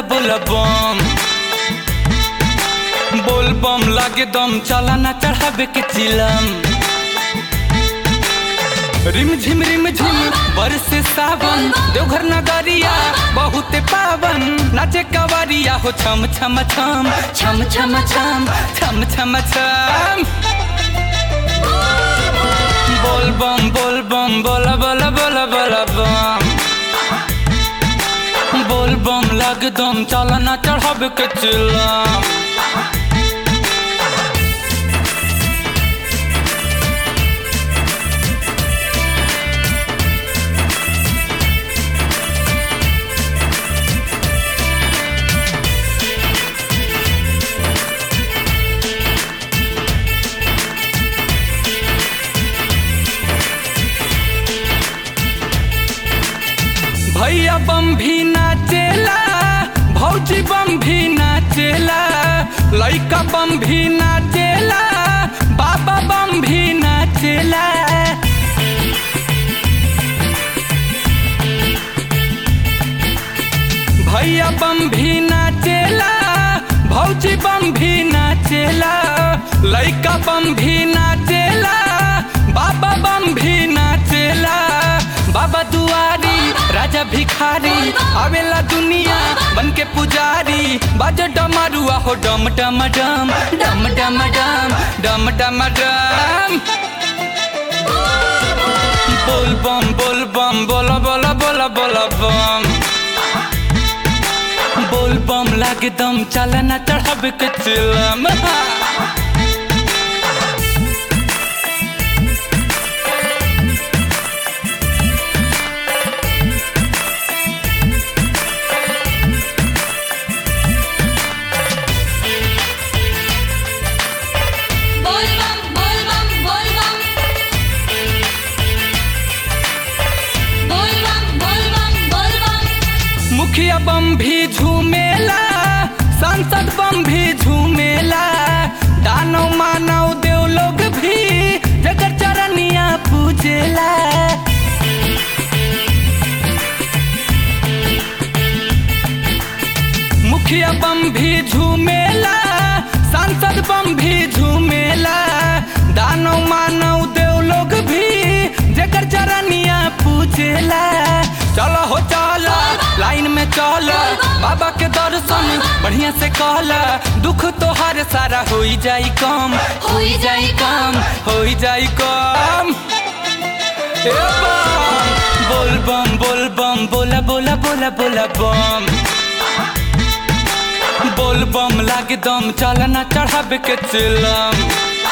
बोला बम बोल बम लागे दम चला ना चढ़ावे के चिलम रिम झिम रिम झिम बरसे सावन देवघर नगरिया बहुत पावन नाचे कवरिया हो छम छम छम छम छम छम छम छम छम बोल बम बोल बम बोला बोला बोला बोला बम बोल बम लग दम चला ना चढ़ावे के चिलम भैया बम भी नाचेला भौजी बम भी नाचेला लइका बम भी नाचेला बाबा बम भी नाचेला भैया बम भी नाचेला भौजी बम भी नाचेला लइका बम भी नाचेला बाबा बम भी नाचेला बाबा दुआरी राजा भिखारी आवेला दुनिया बन के पुजारी बाजो डमरुआ हो डम डम डम डम डम डम डम डम डम बोल बम बोल बम बोला बोला बोला बोला बम बोल बम लागे दम चला ना चढ़ावे के चिलम बोल बम बोल बम बोल बम बोल बम बोल बम बोल बम मुखिया बम भी झूमेला सांसद बम भी झूमेला दानव मानव देव लोग भी जगर चरनिया पूजेला मुखिया बम भी झूमेला सांसद बम भी झूमेला दानव मानव देव लोग भी जगर चरनिया पूजेला चलो हो चलो लाइन में चलो बाबा के दर्शन बढ़िया से कहला दुख तोहार सारा हो जाई कम हो जाई कम हो जाई कम ए बम बोल बम बोल बम बोला बोला बोला बोला बम बोल बम लागे दम चला ना चढ़ावे के चिलम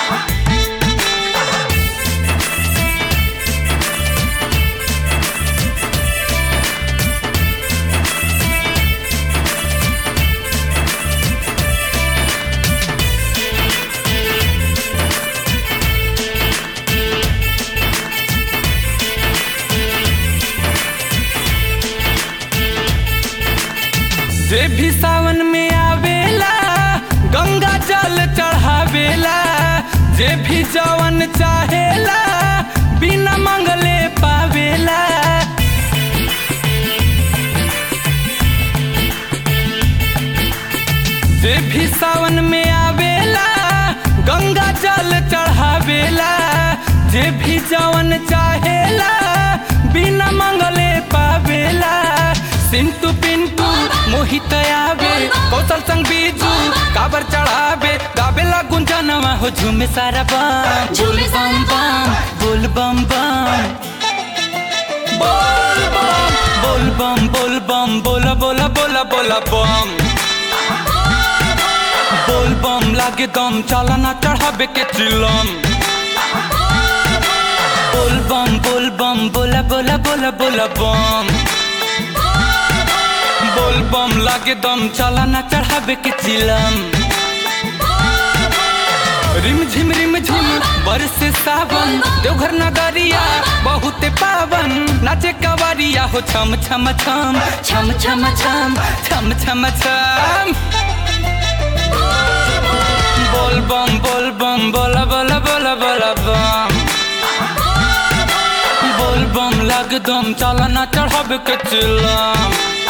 जे भी सावन में आवेला गंगा जल चढ़ावेला जे भी जवन चाहेला बिना मंगले पावेला जे भी सावन में आवेला गंगा जल चढ़ावेला जे भी जवन चाहेला बिना मंगले पावेला सिंटू पिंटू मोहित आवे कौशल संग बीजू काबर चढ़ावे गावेला गुंजनवा हो झूमे सारा बम झूमे बम बम बोल बम बम बोल बम बोल बम बोल बम बोला बोला बोला बोला बम बोल बम लागे दम चला ना चढ़ावे के चिलम बोल बम बोल बम बोला बोला बोला बोला बम बोल बम लागे दम चला ना चढ़ावे के चिलम रिम झिम रिम झिम बरसे सावन देवघर नगरिया बहुत पावन नाचे कवरिया हो छम छम छम छम छम छम छम छम छम बोल बम बोल बम बोला बोला बोला बोला बम बोल बम लग दम चला ना चढ़ावे के चिलम